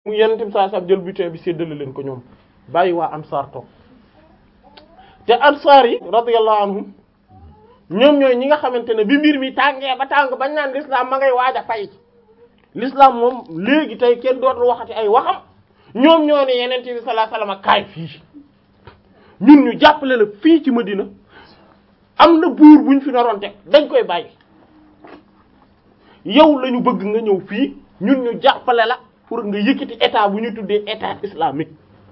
mu yenente bi saa jël butin bi séddale leen ko ñoom bàyyi waa ansaar toog te ansaar yi radiyallahu anhum ñoom ñooy ñi nga xamante ne bi mbir mi tàngee ba tàng bañ naan l'islam ma ngay waaj a fay l'islam moom léegi tey kenn dootul waxati ay waxam ñoom ñoo ne yeneen bi sallallahu alayhi wasallam kaay fii ñun ñu jàppale la fii ci Madina am na buur buñ fi naroon teg dañ koy bàyyi yow la ñu bëgg nga ñëw fii ñun ñu jàppale la pour nga yëkkati état bu ñu tuddee état islamique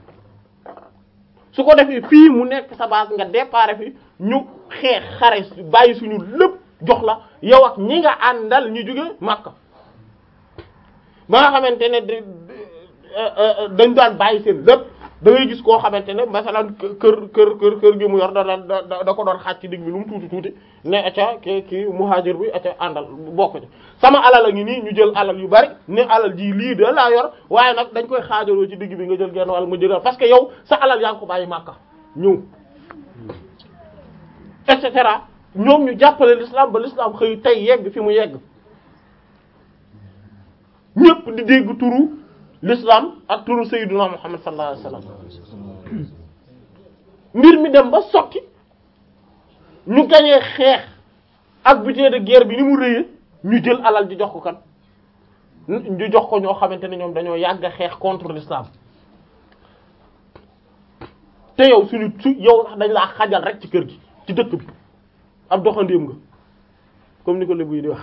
su ko defee fii mu nekk sa base nga départ fi ñu xeex xare bàyyi suñu lépp jox la yow ak ñi nga àndal ñu jóge Makka ba nga xamante ne dañ daan bàyyi seen lépp da ngay gis koo xamante ne masalan kër kër kër kër gi mu yor da da da ko doon xaaj ci digg bi lu mu tuuti tuuti ne acca ki ki muhajir bi acca àndal bokk ci sama alal a ngi nii ñu jël alal yu bari ne alal ji lii de laa yor waaye nag dañ koy xaajaloo ci digg bi nga jël genn wàll ma jëlal parce que yow sa alal yaa ngi ko bàyyi Makka ñëw et cetera ñoom ñu jàppale l'islam ba l'islam xëy tey yegg fi mu yegg ñépp di dégg turu l'islam ak turu sayyiduna Muhammad sallallahu alayhi wasallam mbir mi dem ba sotti ñu gañee xeex ak butin de guerre bi ni mu rëyee ñu jël alal di jox ko kan ñu jox ko ñoo xamante ne ñoom dañoo yàgg a xeex contre l'islam te yow suñu su yow sax dañ laa xajal rek ci kër gi ci dëkk bi ab doxandéem nga comme ni ko lébu yi di wax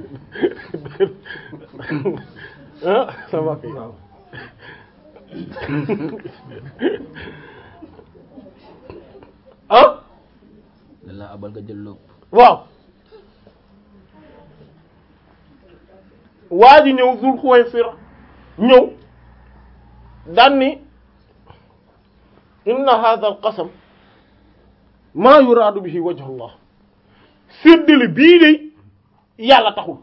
ah sama kii ah la abal nga jël lépp waaw waa ji ñëw Zul Xuwaysira ñëw daan ni inna hadha al qasam maa yuraadu bihi wajhu Allah séddale bii de yàlla taxul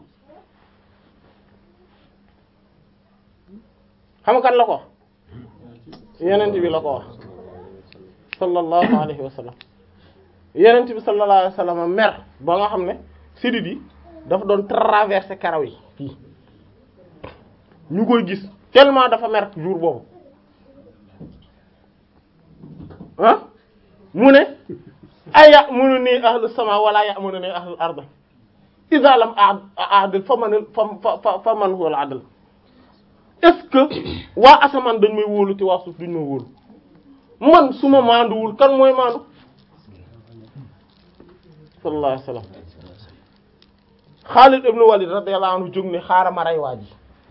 xam nga kan la ko wax yenent bi la ko wax sallallahu alayhi wa sallam yenent bi sallallahu alayhi wa sallam mer ba nga xam ne sidit yi dafa doon traverser karaw yi fii ñu koy gis tellement dafa mer jour boobu ah mu ne ay ya'munu ni ahlu sama wala ya'munu ni ahlu ard idha lam a'dil fa man fa fa man huwa al-'adl est-ce que waa asamaan dañ may wóolu te waa suuf duñ may wóolu man su ma maanduwul kan mooy maandu sallallahu alayhi wasallam Xaalid ibn Walid radiyallahu anhu jóg ne xaaral ma rey waa ji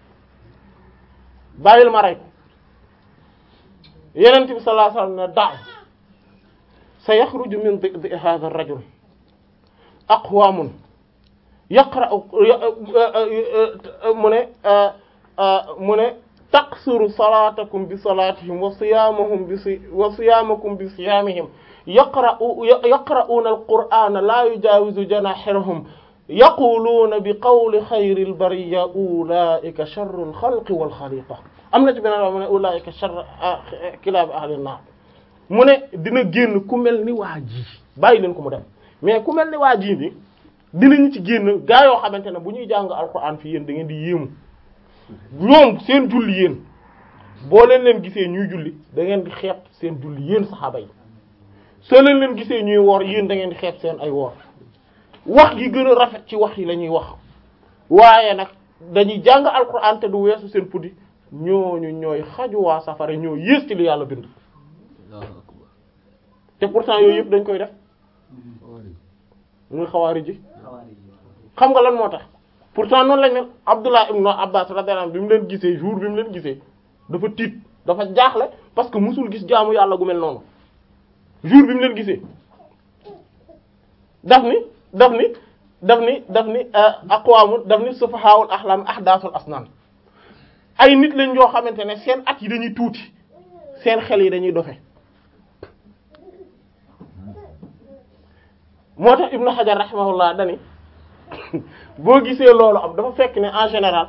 bàyyil ma rey ko Yonent bi sallallahu alayhi wasallam ne da sa yaxruju min di'di hadha ar-rajul aqwamun yaqra'u mu ne mu ne taqsuru salatakum bi salatihim wa siyamahum bi si wa siyamakum bi siyamihim yaqra'u yaqra'una al-qur'ana la yujawizu janahirahum yaquluuna bi qawli xayril bariyya ulaa'ika sharrul xalqi wal xaliqa am na ci beneen mu ne ulaa'ika sharru kilaabi ahli naar mu ne dina génn ku mel ni waa ji bàyyi leen ko mu dem mais ku mel ni waa ji bi dinañu ci génn gaa yoo xamante ne bu ñuy jàng alquran fii yéen da ngeen di yéemu ñoom seen julli yéen boo leen leen gisee ñuy julli da ngeen di xeeb seen julli yéen saxaaba yi soo leen leen gisee ñuy woor yéen da ngeen di xeeb seen ay woor wax gi gën a rafet ci wax yi la ñuy wax waaye nag dañuy jàng alquran te du weesu seen puddi ñooñu ñooy xaju waa safara ñoo yées ci li yàlla bind te pourtant yooyu yëpp dañ koy def muy xawaari ji xam nga lan moo tax pourtant noonu lañ ne Abdullah ibn Abbas radiyallahu anhu bi mu leen gisee jour bi mu leen gisee dafa tiit dafa jaaxle parce que musul gis jaamu yàlla gu mel noonu jour bi mu leen gisee daf ni daf ni daf ni daf ni aqwaamu daf ni sufahaa'ul ahlam ahdaathul asnaan ay nit lañ yoo xamante ne seen at yi dañuy tuuti seen xel yi dañuy dofe moo tax Ibnu Hajar rahimahullah dani boo gisee loolu am dafa fekk ne en général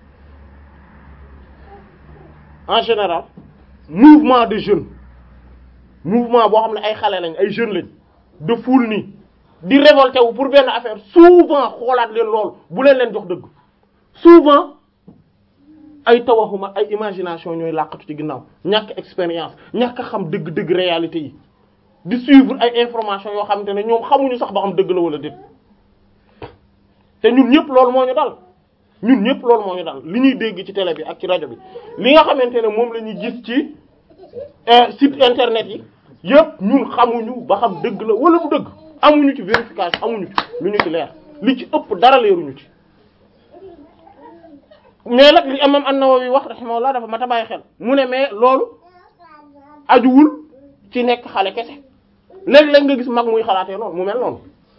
en général mouvement de jeunes mouvement boo xam ne ay xale lañ ay jeunes lañ de foule nii di révolté wu pour benn affaire souvent xoolaat leen loolu bu leen leen jox dëgg souvent ay tawaxuma ay imagination ñooy làqatu ci ginnaaw ñàkk expérience ñàkk a xam dëgg-dëgg réalité yi di suivre ay information yoo xamante ne ñoom xamuñu sax ba xam dëgg la wala déet te ñun ñëpp loolu moo ñu dal ñun ñëpp loolu moo ñu dal li ñuy dégg ci télé bi ak ci rajo bi li nga xamante ne moom la ñuy gis ci site internet yi yëpp ñun xamuñu ba xam dëgg la wala du dëgg amuñu ci vérification amuñu ci lu ñu ci leer li ci ëpp dara leeruñu ci mais nag li imam an-Nawawi wax rahimahullah dafa mat a bàyyi xel mu ne mais loolu ajuwul ci nekk xale kese léeg-léeg nga gis mag muy xalaatee noonu mu mel noonu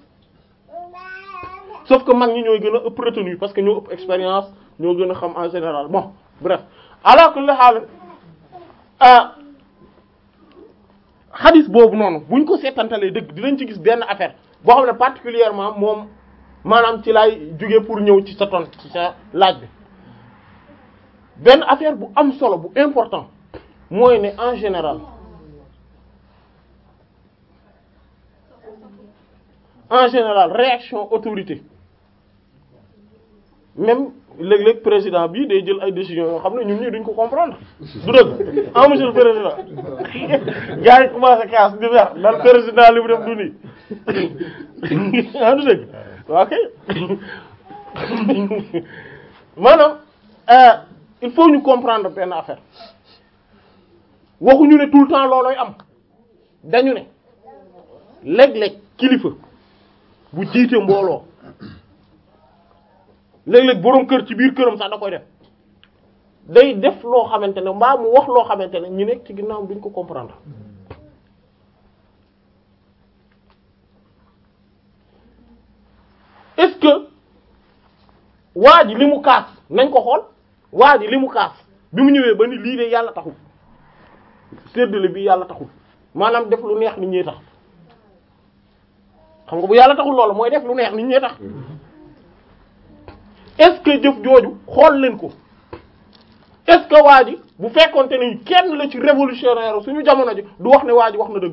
sauf que mag ñi ñooy gën a ëpp retenu parce que ñoo ëpp expérience ñoo gën a xam en général bon bref alors que le xaal xadis boobu noonu buñ ko seetantalee dëgg dinañ ci gis benn affaire boo xam ne particulièrement moom maanaam ci laay jóge pour ñëw ci sa ton ci sa laaj bi benn affaire bu am solo bu important mooy ne en général en général réaction autorité même léeg-léeg président bii day jël ay décisions yoo xam ne ñun ñii duñ ko comprendre du dëgg ah monsieur le président gars yi commencé kaas di mer dal président li mu def du nii ah du dëgg ok maanaam il faut ñu comprendre benn affaire waxuñu ne tout le temps loolooy am dañu ne léeg-léeg kilifa bu jiite mbooloo léeg-léeg boroom kër ci biir këram sax da koy def day def loo xamante ne mbaa mu wax loo xamante ne ñu nekk ci ginnaaw duñ ko comprendre est-ce que waa ji li mu kaas nañ ko xool waa ji li mu kaas bi mu ñëwee ba ni lii de yàlla taxul séddale bi yàlla taxul maanaam def lu neex nit ñi tax xam nga bu yàlla taxul loolu mooy def lu neex nit ñi tax est-ce que jëf jooju xool leen ko est-ce que waa ji bu fekkonte ni kenn la ci révolutionnaire suñu jamono ji du wax ne waa ji wax na dëgg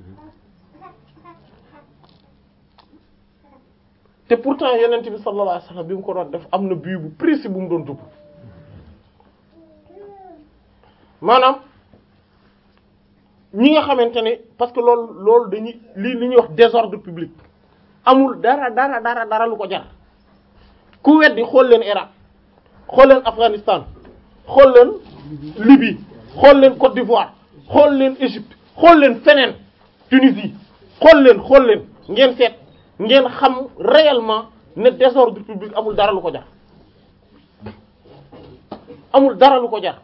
te pourtant yenent bi sallallahu alayhi wasallam bi mu ko doon def am na bii bu précis bu mu doon jublu maanaam ñi nga xamante ne parce que loolu loolu dañuy li li ñuy wax désordre public amul dara dara dara dara lu ko jar ku weddi xool leen Irak xool leen Afghanistan xool leen Libye xool leen Côte d'Ivoire xool leen Égypte xool leen feneen Tunisie xool leen xool leen ngeen seet ngeen xam réellement ne désordre public amul dara lu ko jar amul dara lu ko jar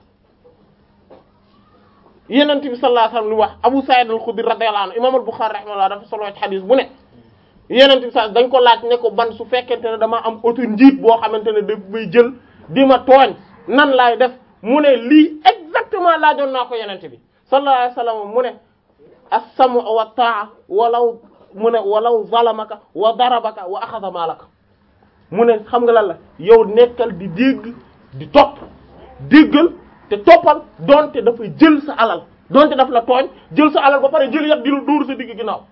yenent bi sallallahu alayhi wasallam lu wax Abu Sa'id al-Khudri radiyallahu anhu imam al-Bukhari rahimahullah dafa solo ci xadis bu ne yenent bi sa dañ ko laaj ne ko ban su fekkente ne dama am auto njiit boo xamante ne daf may jël di ma tooñ nan laay def mu ne lii exactement laajoon naa ko yenent bi sallallahu alayhi wasallam mu ne as-sam'u wa ta'a walaw mu ne walaw zalamaka wa darabaka wa akhadha malaka mu ne xam nga lan la yow nekkal di dégg di topp déggal te toppal donte dafay jël sa alal donte daf la tooñ jël sa alal ba pare jël yat di la dóor sa digg ginnaaw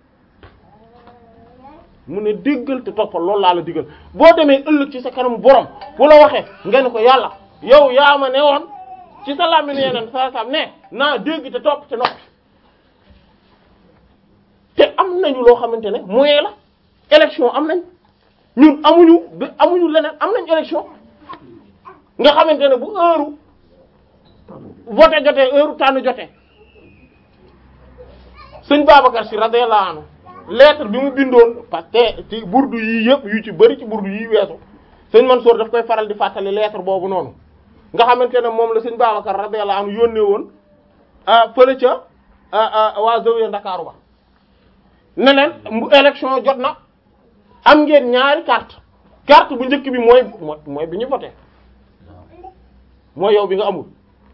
mu ne déggal te toppal loolu laa la diggal boo demee ëllëg ci sa kanamu borom bu la waxee nga ne ko yàlla yow yaa ma ne woon ci sa làmmiñ yeneen sa sam ne naa dégg te topp te noppi te am nañu loo xamante ne moyen la élection am nañ ñun amuñu amuñu leneen am nañ élection nga xamante ne bu heure voté jotee heure tànn jotee sëñ Babacar si radiyallahu anhu lettre bi mu bindoon parce que ci burdu yii yëpp yu ci bëri ci burdu yii weesu sëñ Mansour daf koy faral di fàttali lettre boobu noonu nga xamante ne moom la sëñ Babacar radiyallahu anhu yónnee woon fële ca waa Zawiya Ndakaaru ba ne leen mu élection jot na am ngeen ñaari carte carte bu njëkk bi mooy mooy bi ñu voté mooy yow bi nga amul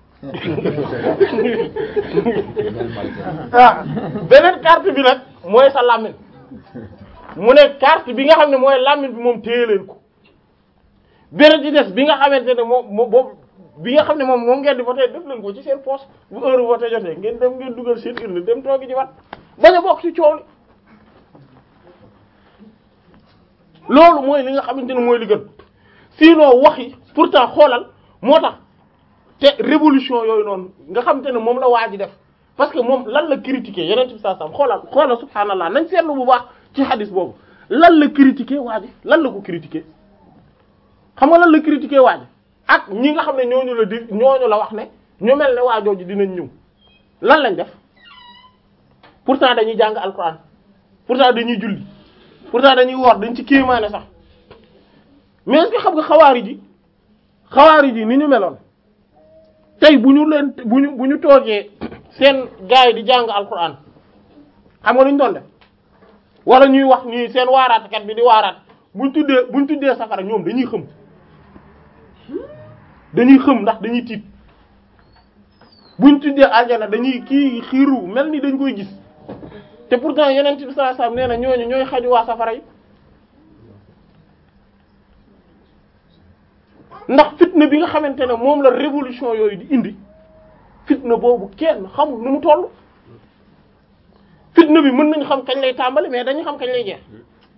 ah beneen carte bi nag mooy sa làmmiñ mu ne carte bi nga xam ne mooy làmmiñ bi moom téye leen ko beneen ci des bi nga xamante ne moom moom boobu bi nga xam ne moom moom ngeen di voté def leen ko ci seen poche bu heure voté jotee ngeen dem ngeen dugal seen urne dem toogi ci wat bañ a bokk ci coow li loolu mooy li nga xamante ne mooy li gën sinon wax yi pourtant xoolal moo tax te révolution yooyu noonu nga xam te ne moom la waa ji def parce que moom lan la critiquer yeneen ci saa sam xoolal xoolal subhaanallah nañ seetlu bu baax ci hadis boobu lan la critiquer waa ji lan la ko critiquer xam nga lan la critiquer waa ji ak ñi nga xam ne ñooñu la di ñooñu la wax ne ñu mel ne waa jooju dinañ ñëw lan lañ def pourtant dañuy jàng alquran pourtant dañuy julli pourtant dañuy woor dañ ci kéemaane sax mais est-ce que xam nga xawaari ji xawaari ji ni ñu meloon tey bu ñu leen bu ñu bu ñu toogee seen gars yi di jàng alquran xam nga lu ñu doon def wala ñuy wax nii seen waaraatkat bi di waaraat buñ tuddee buñ tuddee safara ñoom dañuy xëm dañuy xëm ndax dañuy tiit buñ tuddee aljana dañuy kii xiiru mel ni dañ koy gis te pourtant yeneen bi sallallahu alayhi wasallam nee na ñooñu ñooy xaju waa safara yi ndax fitna bi nga xamante ne moom la révolution yooyu di indi fitna boobu kenn xamul nu mu toll fitna bi mën nañ xam kañ lay tàmbali mais dañu xam kañ lay jeex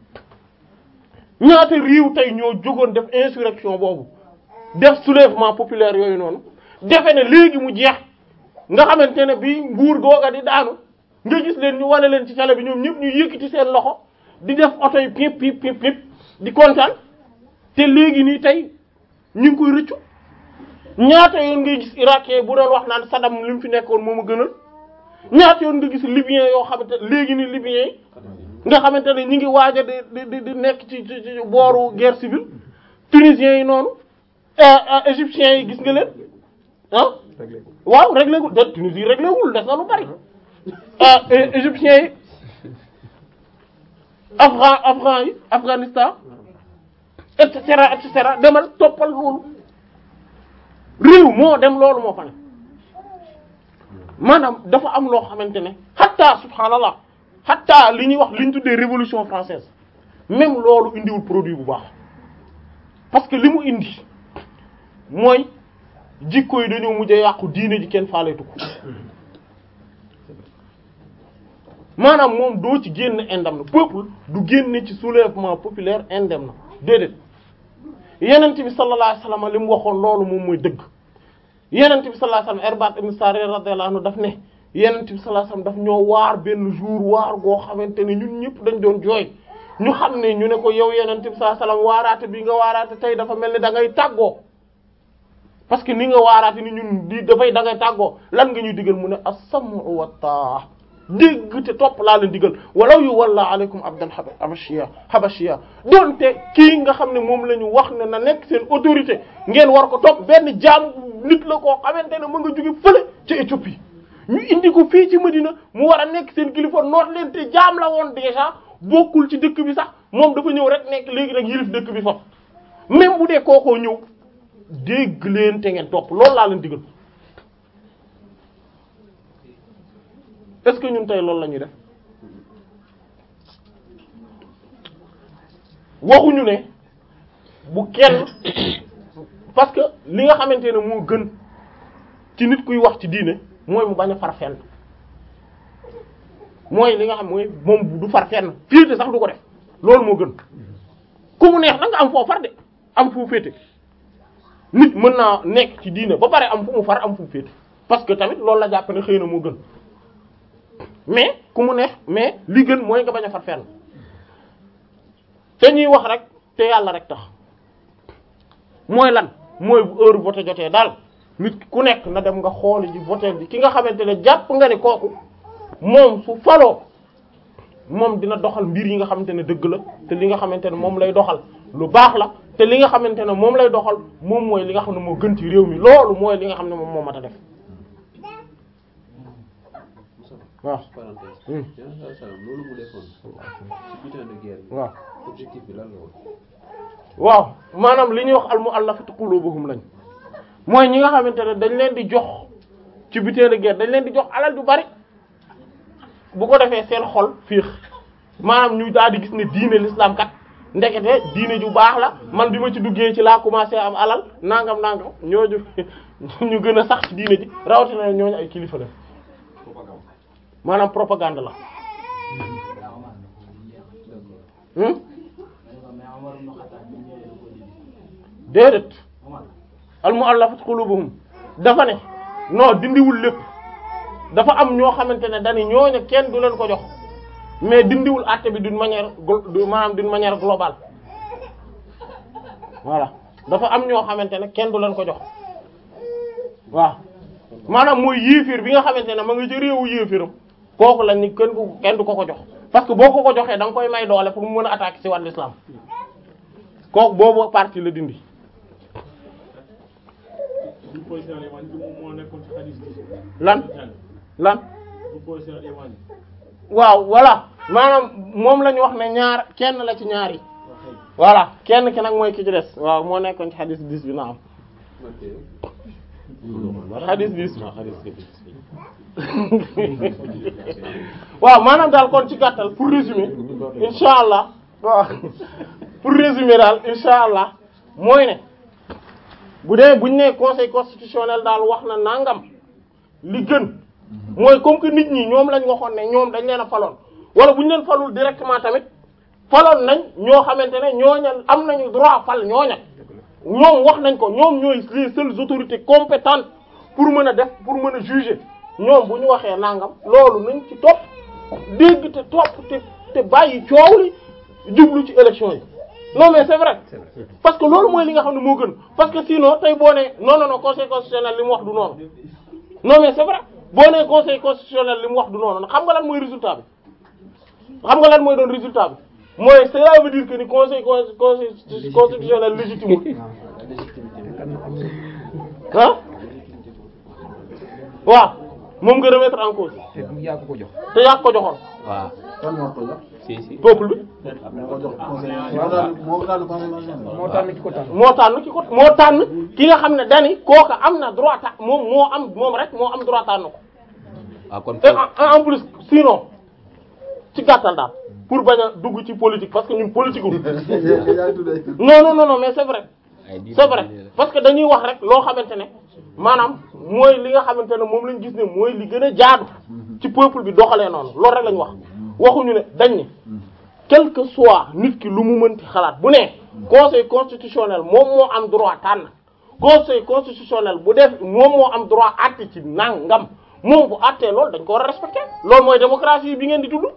ñaata réew tey ñoo jógoon def insurrection boobu def soulèvement populaire yooyu noonu defe ne léegi mu jeex nga xamante ne bi nguur googa di daanu nga gis leen ñu wane leen ci télé bi ñoom ñëpp ñu yëkkati seen loxo di def oto yi pip pip pip pip di kontaan te léegi nii tey ñu ngi koy rëccu ñaata yoon ngay gis irakien bu doon wax naan Saddam li mu fi nekkoon moom a gënal ñaata yoon nga gis libyen yoo xamante léegi ni libyen yi nga xamante ne ñi ngi waaj a di di di nekk ci ci ci booru guerre civile tunisiens yi noonu égyptiens yi gis nga leen ah waaw réglé gul de Tunisie réglé wul des na lu bari égyptiens yi afghan afghan yi Afghanistan et cetera et cetera demal toppal loolu réew moo dem loolu moo fa ne maanaam dafa am loo xamante ne hatta subhanallah hatta li ñuy wax li ñu tuddee révolution française même loolu indiwul produit bu baax parce que li mu indi mooy jikko yi dañoo mujj a yàqu diine ji kenn faaleetu ko maanaam moom doo ci génn indem na peuple du génne ci soulèvement populaire indem na déedéet yenent bi sallallahu alayhi wasallam li mu waxoon loolu moom mooy dëgg yenent bi sallallahu alayhi wasallam Irbaad ibn Sariya radiyallahu anhu daf ne yenent bi sallallahu alayhi wasallam daf ñoo waar benn jour waar goo xamante ne ñun ñëpp dañ doon jooy ñu xam ne ñu ne ko yow yenent bi sallallahu alayhi wasallam waaraate bi nga waaraate tey dafa mel ni da ngay tàggoo parce que ni nga waaraate ni ñun di dafay da ngay tàggoo lan nga ñuy digal mu ne as-sam'u wa taa dégg te topp laa leen digal walaw yu walla aleykum abdan habashiya habashiya donte kii nga xam ne moom la ñu wax ne na nekk seen autorité ngeen war ko topp benn jaam nit la koo xamante ne mu nga jóge fële ca Éthiopie ñu indi ko fii ci Medina mu war a nekk seen kilifa noot leen te jaam la woon déjà bokkul ci dëkk bi sax moom dafa ñëw rek nekk léegi rek yilif dëkk bi foofu même bu dee kookoo ñëw dégg leen te ngeen topp loolu laa leen digal est-ce que ñun tey loolu la ñuy def waxuñu ne bu kenn parce que li nga xamante ne moo gën ci nit kuy wax ci diine mooy mu bañ a far fenn mooy li nga xam mooy moom du far fenn féete sax du ko def loolu moo gën ku mu neex na nga am foo far de am fu féete nit mën naa nekk ci diine ba pare am fu mu far am fu mu féete parce que tamit loolu la jàpp ne xëy na moo gën mais ku mu neex mais li gën mooy nga bañ a far fenn te ñuy wax rek te yàlla rek tax mooy lan mooy bu heure voté jotee daal nit ku nekk na dem nga xooli ji voté bi ki nga xamante ne jàpp nga ni kooku moom su faloo moom dina doxal mbir yi nga xamante ne dëgg la te li nga xamante ne moom lay doxal lu baax la te li nga xamante ne moom lay doxal moom mooy li nga xam ne moo gën ci réew mi loolu mooy li nga xam ne moom moo mat a def waaw parenthèse yeneen saa salaam loolu mu defoon ci butin de guerre bi waaw objectif bi lan la woon waaw maanaam li ñuy wax al mu'allafati qulubuhum lañ mooy ñi nga xamante ne dañ leen di jox ci butin de guerre dañ leen di jox alal du bari bu ko defee seen xol fiix maanaam ñu daal di gis ne diine l'islam kat ndekete diine ju baax la man bi ma ci duggee ci laa commencé am alal nangam nangam ñooñu ñu gën a sax ci diine ji rawatina ñooñu ay kilifa la maanaam propagande la hmm déedéet al mu'allafat qulubuhum dafa ne non dindiwul lépp dafa am ñoo xamante ne dañu ñooñu kenn du leen ko jox mais dindiwul àtte bi d'une manière glo- du maanaam d'une manière globale voilà dafa am ñoo xamante ne kenn du leen ko jox waaw maanaam mooy yéefir bi nga xamante ne ma nga ci réewu yéefiram kooku lañ ni kenn du kenn du ko ko jox parce que boo ko ko joxee da nga koy may doole pour mu mën a attaquer ci wàllu islam kooku boobu partie la dindi du position al-Yamani bi moom moo nekkoon ci hadith bi. lan lan du position al-Yamani. waaw voilà maanaam moom la ñu wax ne ñaar kenn la ci ñaar yi voilà kenn ki nag mooy ki ci des waaw moo nekkoon ci hadith 10 bi na am hadith 10 waaw maanaam daal kon ci gàttal pour résumer insha allah waaw pour résumer daal insha allah mooy ne bu dee buñ ne conseil constitutionnel daal wax na nangam li gën mooy comme que nit ñi ñoom lañ waxoon ne ñoom dañ leen a faloon wala bu ñu leen falul directement tamit faloon nañ ñoo xamante ne ñooña am nañu droit fal ñooña ñoom wax nañ ko ñoom ñooy les seules autorités compétentes pour mën a def pour mën a juger ñoom bu ñu waxee nangam loolu nañ ci topp dégg te topp te te bàyyi coow li jublu ci élection yi non mais c'est vrai parce que loolu mooy li nga xam ne moo gën parce que sinon tey boo ne non non non conseil constitutionnel li mu wax du noonu non mais c'est vrai boo nee conseil constitutionnel li mu wax du noonu xam nga lan mooy résultat bi xam nga lan mooy doon résultat bi mooy cela veut dire que ni conseil con- conseil constitutionnel légitime ah waaw moom nga remettre en cause te du yaa ko ko jox. te yaa ko joxoon waaw kan moo ko jox si si. peuple bi moo ko jox conseil moo daan moo daan conseil national moo tànn ki ko tànn. moo tànn ki ko moo tànn ki nga xam ne dani kooka am na droit ta moom moo am moom rek moo am droit tànn ko waaw kon et en en plus sinon ci gàttal daal pour bañ a dugg ci politique parce que ñun politique wu yaa ngi tudd ay tur. non non non non mais c'est vrai ay diir c'est vrai parce que dañuy wax rek loo xamante ne maanaam mooy li nga xamante ne moom lañ gis ne mooy li gën a jaadu ci peuple bi doxalee noonu loolu rek lañ wax waxuñu ne dañ ne quel que soit nit ki lu mu mënti xalaat bu ne conseil constitutionnel moom moo am droit tànn conseil constitutionnel bu def moom moo am droit àtte ci nangam moom bu àttee loolu dañ ko war a respecter loolu mooy démocratie bi ngeen di tudd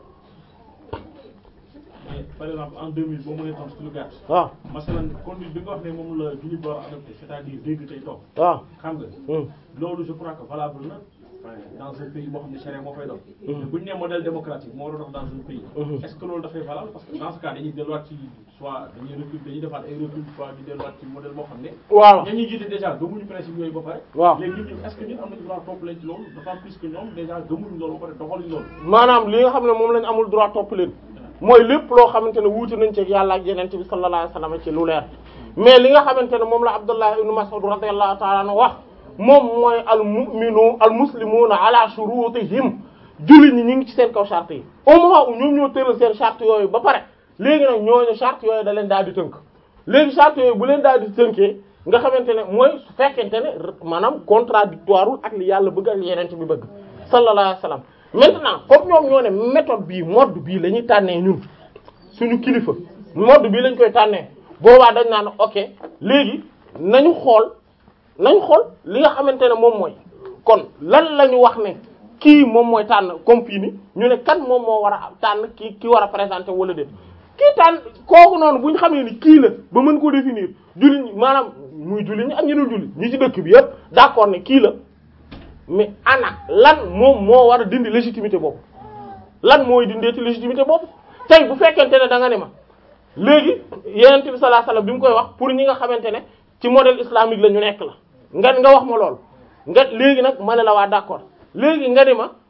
mais par exemple en 2000 boo mënee tontu ci lu gàtt. waaw masalan conduite bi nga wax ne moom la jullit bi war a adopté c'est-à-dire dégg tey toog. waaw xam nga. hum, loolu je crois que valable na dans un pays boo xam ne charia moo fay dox. mais bu ñu nee modèle démocratique moo war a dox dans un pays. Mhm. est-ce que loolu dafay valable parce que dans ce cas dañuy delluwaat ci soit dañuy recul dañuy defaat ay recul soit di delluwaat ci modèle boo xam ne. voilà ña ñuy jiite déjà gëmuñu principe yooyu ba pare. waaw léegi ñun est-ce que ñun am nañu droit topp leen ci loolu dafa plus que ñoom déjà gëmuñu loolu ba pare doxaluñu loolu. maanaam li nga xam ne moom lañ amul droit topp leen mooy lépp loo xamante ne wuute nañ ci ak yàlla ak yenente bi sallallahu alayhi wasallam ci lu leer mais li nga xamante ne moom la Abdullah ibn Mas'ud radiyallahu ta'ala anhu wax moom mooy al mu'minu al muslimuna ala shurutihim jullit ñi ñu ngi ci seen kaw charte yi au moment où ñoom ñoo tëral seen charte yooyu ba pare léegi nag ñooñu charte yooyu da leen daal di tënk léegi charte yooyu bu leen daal di tënkee nga xamante ne mooy su fekkente ne maanaam contradictoire ak li yàlla bëgg ak yenente bi bëgg sallallahu alayhi wasallam maintenant comme ñoom ñoo ne méthode bii mode bii la ñuy tànnee ñun suñu kilifa mode bii lañ koy tànnee boobaa dañ naan ok léegi nañu xool nañu xool li nga xamante ne moom mooy kon lan la ñu wax ne kii moom mooy tànn comme fii ni ñu ne kan moom moo war a tànn kii ki war a présenter wala déet kii tànn kooku noonu bu ñu xamee ni kii la ba mën koo définir jullit ñi maanaam muy jullit ñi ak ñu dul jullit ñi ci dëkk bi yëpp d'accord ne kii la mais ana lan moom moo war a dindi légitimité boobu lan mooy dindee ci légitimité boobu tey bu fekkente ne da nga ne ma léegi yenent bi sallallahu alayhi wasallam bi mu koy wax pour ñi nga xamante ne ci modèle islamique la ñu nekk la nga nga wax ma lool nga léegi nag ma ne la waa d'accord léegi nga ni ma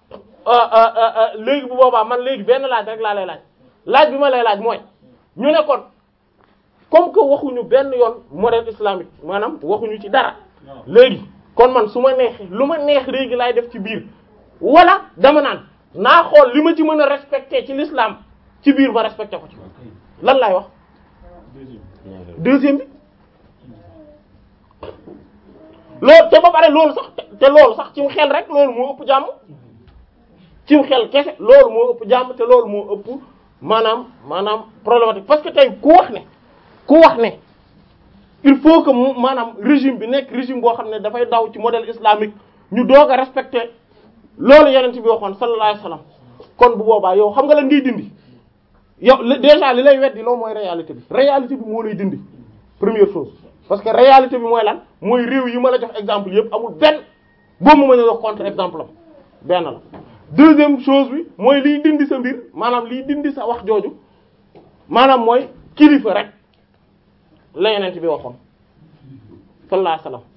léegi bu boobaa man léegi benn laaj rek laa lay laaj laaj bi ma lay laaj mooy ñu ne kon comme que waxuñu benn yoon modèle islamique maanaam waxuñu ci dara léegi kon man su ma neexee lu ma neex léegi laay def ci biir wala dama naan naa xool li ma ci mën a respecté ci l'islam ci biir ma respecté ko ci lan laay wax deuxième bi loolu te ba pare loolu sax te loolu sax cim xel rek loolu moo ëpp jàmm cim xel kese loolu moo ëpp jàmm te loolu moo ëpp maanaam maanaam problématique parce que tey ku wax ne ku wax ne il faut que mu maanaam régime bi nekk régime boo xam ne dafay daw ci modèle islamique ñu doog a respecter loolu yeneen bi waxoon sallallahu alayhi wasallam kon bu boobaa yow xam nga lan ngay dindi yow li- déjà li lay weddi loolu mooy réalité bi réalité bi moo lay dindi première chose parce que réalité bi mooy lan mooy réew yi ma la jox exemple yëpp amul benn boo mu mën a jox contre exemple am benn la deuxième chose bi mooy liy dindi sa mbir maanaam liy dindi sa wax jooju maanaam mooy kilifa rek la yeneen bi waxoon sallallahu alayhi wasallam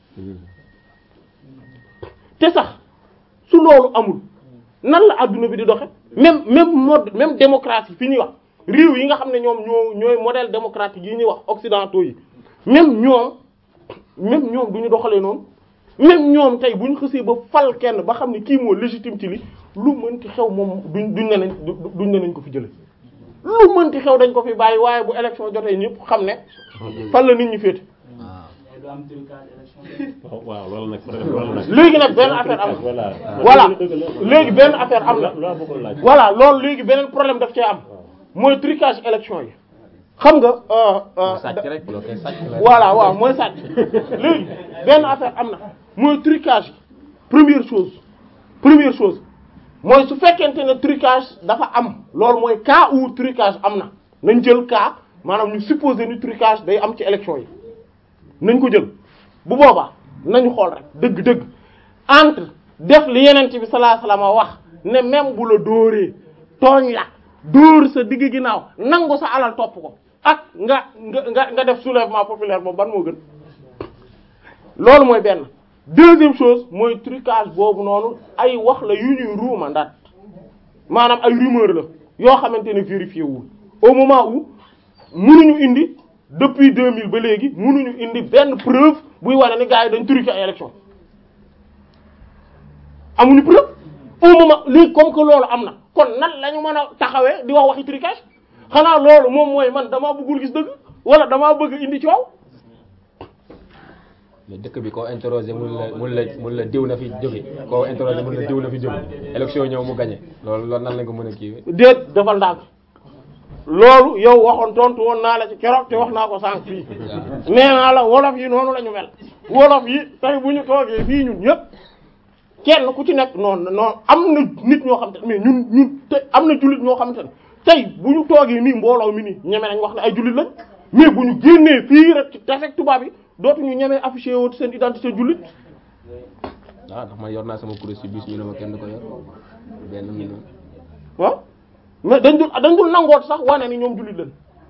te sax su loolu amul nan la adduna bi di doxe même même mode même démocratie fi ñuy wax réew yi nga xam ne ñoom ñoo ñooy modèle démocratique yi ñuy wax occidentaux yi même ñoom même ñoom du ñu doxalee noonu même ñoom tey bu ñu xësee ba fal kenn ba xam ne kii moo légitime ci li lu mënti xew moom duñ duñ ne nañ duñ ne nañ ko fi jële lu mënti xew dañ ko fi bàyyi waaye bu élection jotee ñëpp xam ne fan la nit ñi féete du am trucage élection waaw waaw loolu nag loolu nag. léegi nag benn affaire am voilà. voilà léegi benn affaire am na loo bëggoon laaj. voilà loolu léegi beneen problème daf cee am mooy trucage élection yi xam nga euh, euh, sàcc rek loo koy sàcc la. voilà waaw mooy sàcc léegi benn affaire am na mooy trucage première chose première chose mooy su fekkente ne trucage dafa am loolu mooy cas où trucage am na nañ jël cas maanaam ñu supposer ni trucage day am ci élection yi nañ ko jël bu boobaa nañu xool rek dëgg-dëgg entre def li yenent bi sallallahu alayhi wasallam wax ne même bu la dóoree tooñ la dóor sa digg ginnaaw nangu sa alal topp ko ak nga nga nga nga def soulèvement populaire boobu ban moo gën loolu mooy benn deuxième chose mooy trucage boobu noonu ay wax la yu ñuy ruuma ndaat maanaam ay rumeur la yoo xamante ne vérifié wul au moment où mënuñu indi depuis 2000 ba léegi mënuñu indi benn preuve buy wane ni gars yi dañ truqué ay élection amuñu preuve au moment léegi comme que loolu am na kon nan la ñu mën a taxawee di wax waxi trucage xanaa loolu moom mooy man damaa bëggul gis dëgg wala damaa bëgg indi coow mais dëkk bi koo interroger mun la mun la mun la diw na fi jóge koo interroger mun la diw na fi jóge élection ñëw mu gagné loolu loolu nan la ko mën a kiiwee. déet defal ndànk loolu yow waxoon tontu woon naa la ci keroog te wax naa ko sànq fii nee naa la wolof yi noonu la ñu mel wolof yi tey bu ñu toogee fii ñun ñëpp kenn ku ci nekk noonu noonu am na nit ñoo xam te mais ñun ñun te am na jullit ñoo xamante ne tey bu ñu toogee nii mbooloo mi nii ñeme nañ wax ne ay jullit lañ mais bu ñu génnee fii rek ci tafek tubaab yi dootuñu ñemee affiché woon seen identité jullit ah ndax man yor naa sama kuréel si bis ñu ne ma kenn du ko yor benn mi noonu. waaw mais dañ dul dañ dul nangoot sax wane ni ñoom jullit lañ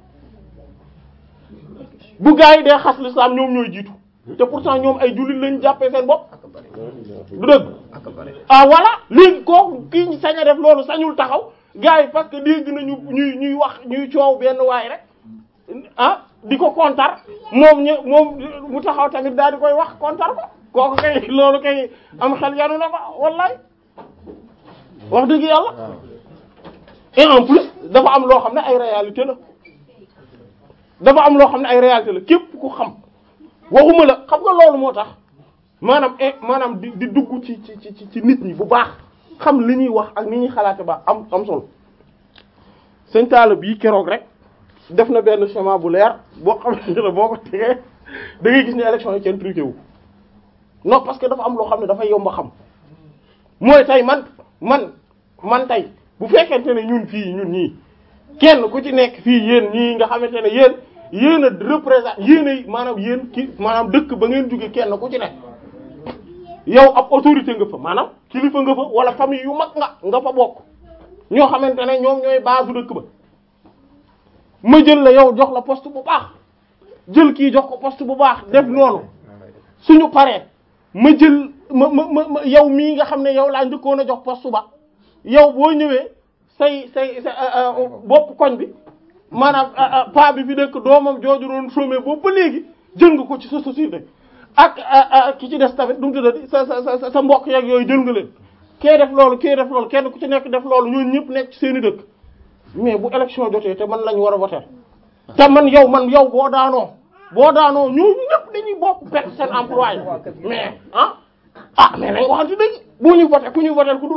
bu gaa yi dee xas l'islam ñoom ñooy jiitu te pourtant ñoom ay jullit lañ jàppee seen bopp du dëgg ah voilà léegi kooku kii ñu sañ a def loolu sañul taxaw gaa yi parce que dégg nañu ñuy ñuy wax ñuy coow benn waay rek ah di ko kontar moom ñu moom mu taxaw tamit daal di koy wax kontar ko kooku kay loolu kay am xel yanu na fa wallaay wax dëgg yàlla et en plus dafa am loo xam ne ay réalité la dafa am loo xam ne ay réalité la képp ku xam waxuma la xam nga loolu moo tax maanaam eh maanaam di di dugg ci ci ci ci nit ñi bu baax xam li ñuy wax ak ni ñuy xalaate ba am am solo sëñ Talla bii keroog rek def na benn schéma bu leer boo xamante ne boo ko tegee da ngay gis ne élection yi kenn truqué wu non parce que dafa am loo xam ne dafay yomb a xam mooy tey man man man tey bu fekkente ne ñun fii ñun ñii kenn ku ci nekk fii yéen ñii nga xamante ne yéen yéen a représente yéen ay maanaam yéen ki maanaam dëkk ba ngeen jóge kenn ku ci nekk yow ab autorité nga fa maanaam kilifa nga fa wala famille yu mag nga nga fa bokk ñoo xamante ne ñoom ñooy base dëkk ba ma jël la yow jox la poste bu baax jël kii jox ko poste bu baax def noonu suñu paree ma jël ma ma ma yow mii nga xam ne yow laa njëkkoon a jox poste ba yow boo ñëwee say say sa bopp koñ bi maanaam pa bi fi nekk doomam jooju doon chômer boobu ba léegi jël nga ko ci sa société ak ki ci des tamit du mu tuddati sa sa sa sa mbokk yeeg yooyu jël nga leen kee def loolu kee def loolu kenn ku ci nekk def loolu ñooñu ñëpp nekk ci seen i dëkk mais bu élection jotee te man lañ war a voter te man yow man yow boo daanoo boo daanoo ñooñu ñëpp dañuy bokk perte seen emploi mais ah ah mais nañ waxante dëgg bu ñu voter ku ñu voter ku dul man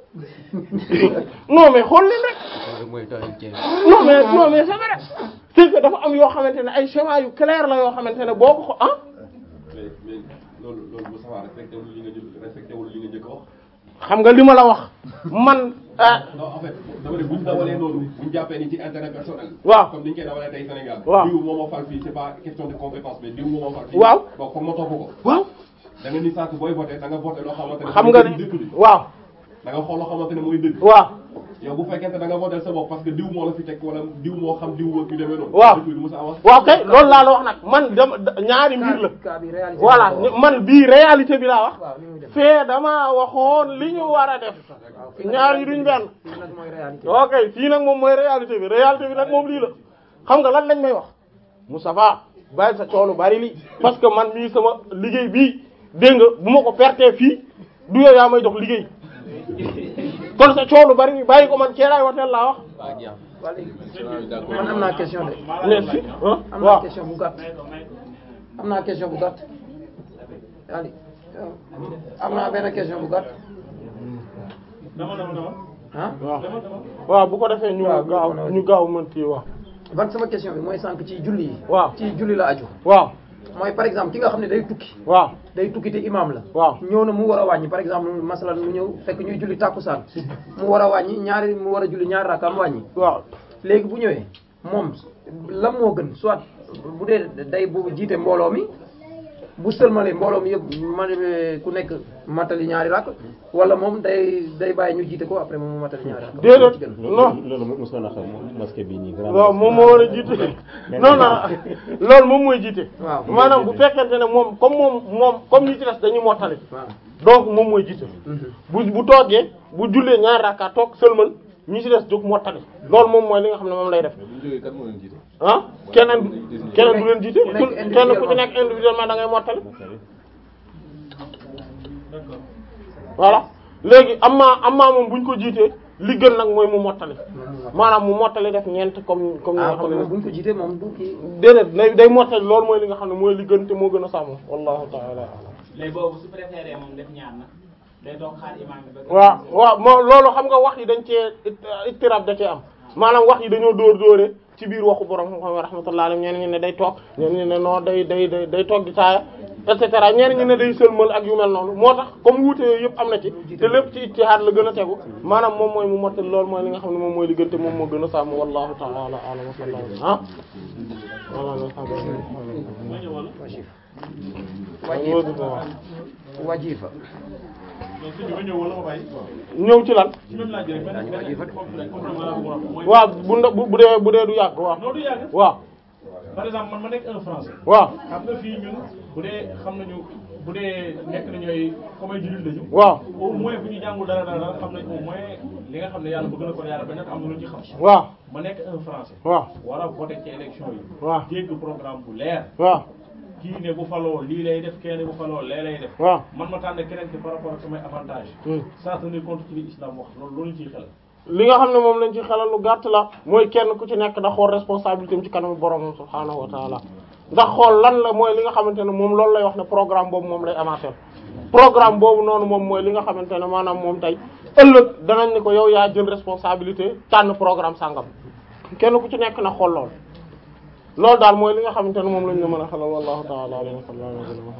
non mais xool leen rek non mais non mais c'est vrai c'est que dafa am yoo xamante ne ay schéma yu clair la yoo xamante ne boo ko ko ah mais mais loolu loolu Moussa respecté wul li nga jël respecté wul li nga njëkk a wax. xam nga li ma la wax man ah non en fait dama ne buñ dawalee noonu buñ jàppee ni ci intérêt personnel. waaw comme ni ñu koy dawalee tey Sénégal. waaw diw moo ma fal fii c'est pas question de compétence mais diw moo ma fal fii. waaw donc foog ma topp ko. waaw da nga ni sànq booy voté da nga voté loo xamante ne. xam nga mooy ni dëgg bi. waaw da nga xool loo xamante ne mooy dëgg. waaw yow bu fekkente da nga voté sa bopp parce que diw moo la fi teg wala diw moo xam diw wër bi demee noonu. waaw dëkk bi du mos a avancer. waaw kay loolu laa la wax nag man dama ñaari mbir la cas bi réalité voilà man bii réalité bi laa wax waaw ni muy def fee dama waxoon li ñu war a def ñaar yi duñ benn fii nag mooy réalité ok fii nag moom mooy réalité bi réalité bi nag moom lii la xam nga lan lañ may wax Moustapha bàyyi sa coolu bari lii parce que man mii sama liggéey bii dégg nga bu ma ko pertee fii du yow yaa may jox liggéey kon sa coolu bari bi bàyyi ko man keelaay wateel laa wax waa léegi man am naa question de mais si ah am naa waaw question bu gàtt am naa question bu gàtt Ali am naa benn question bu gàtt dama dama dama ah waaw dama dama waaw bu ko defee ñu waaw gaaw ñu gaaw mën kii waaw ban sama question bi mooy sànq ci julli yi waaw ci julli la aju waaw mooy par exemple ki nga xam ne day tukki waaw day tukki te imam la waaw ñëw na mu war a wàññi par exemple masalan mu ñëw fekk ñuy julli tàkkusaan mu war a wàññi ñaari mu war a julli ñaari rakka mu wàññi waaw léegi bu ñëwee moom lan moo gën soit bu dee day bu jiite mbooloo mi bu sëlmalee mbooloo mi yëpp ma ku nekk matali ñaari rakk wala moom day day bàyyi ñu jiite ko après moom mu matali ñaari rakk déedéet ci gën non loolu mosoon na xam masque bii nii. waaw moom moo war a jiite non non loolu moom mooy jiite waaw maanaam bu fekkente ne moom comme moom moom comme ñi ci des dañuy mottali waaw donc moom mooy jiite bu bu toogee bu jullee ñaari rakka toog sëlmal ñi ci des jóg mottali loolu moom mooy li nga xam ne moom lay def bu ñu jógee kat moo leen jiite. ah keneen keneen du leen jiite Ku nekk ku kenn ku ci nekk individuellement da ngay mottali d'accord voilà léegi am maa am maa moom bu ñu ko jiitee li gën nag mooy mu mottali maanaam mu mottali def ñeent comme comme ni ah nga xam kon ne moom bu ñu ko jiitee moom du kii déedéet day day mottali loolu mooy li nga xam ne mooy li gën te moo gën a sàmm wallahu ta'ala a'lam léegi boobu su préféré moom def ñaar na day toog xaar imam bi ba. waaw waaw moo loolu xam nga wax yi dañ cee ittirab da cee am maanaam wax yi dañoo dóor dóore ci biir waxu borom xam-xam yi rahmatullah alayhi ñenn ñi ne day toog ñenn ñi ne non day day day day toog di taaya et cetera ñenn ñi ne day sëlmal ak yu mel noonu moo tax comme wuute yooyu yëpp am na ci te lépp ci ijtihaad la gën a tegu maanaam moom mooy mu mottali loolu mooy li nga xam ne moom mooy li gën te moom moo gën a sàmm wallahu ta'ala a'lam wa sallallahu alayhi ah ma ñëw wala wajifa wajifa non sëñ bi ma ñëw wala ma bàyyi ñëw ci lan ci même laaj bi rek benn benn complément complément la bu ma wax mooy waaw bu nda- bu bu dee bu dee du yàgg waaw non du yàgg waaw par exemple man ma nekk un français waaw xam nga fii ñun bu dee xam nañu bu dee nekk na ñooy comme ay jullit lañu waaw au moins bu ñu jàngul dara dara dara xam nañ au moins li nga xam ne yàlla bëgg na ko yàlla ba nekk am na lu ñu ci xam waaw ma nekk un français waaw war a voter ci élection yi waaw dégg programme bu leer waaw kii ne bu faloo lii lay def kenn bu faloo lee lay def waaw man ma tànn keneen ki par rapport ak samay avantage Hmm. sans tenir compte ci li islam wax loolu loolu ciy xel li nga xam ne moom lañ ci xelal lu gàtt la mooy kenn ku ci nekk da xool responsabilité am ci kanamu boromam subhaanahu wa taala ndax xool lan la mooy li nga xamante ne moom loolu lay wax ne programme boobu moom lay amaateel programme boobu noonu moom mooy li nga xamante ne maanaam moom tey ëllëg danañ ne ko yow yaa jël responsabilité tànn programme sàngam kenn ku ci nekk na xool lool loolu daal mooy li nga xamante ne moom lañ la mën a xelal wallahu taala alam wa sallallahu alayhi wa sallam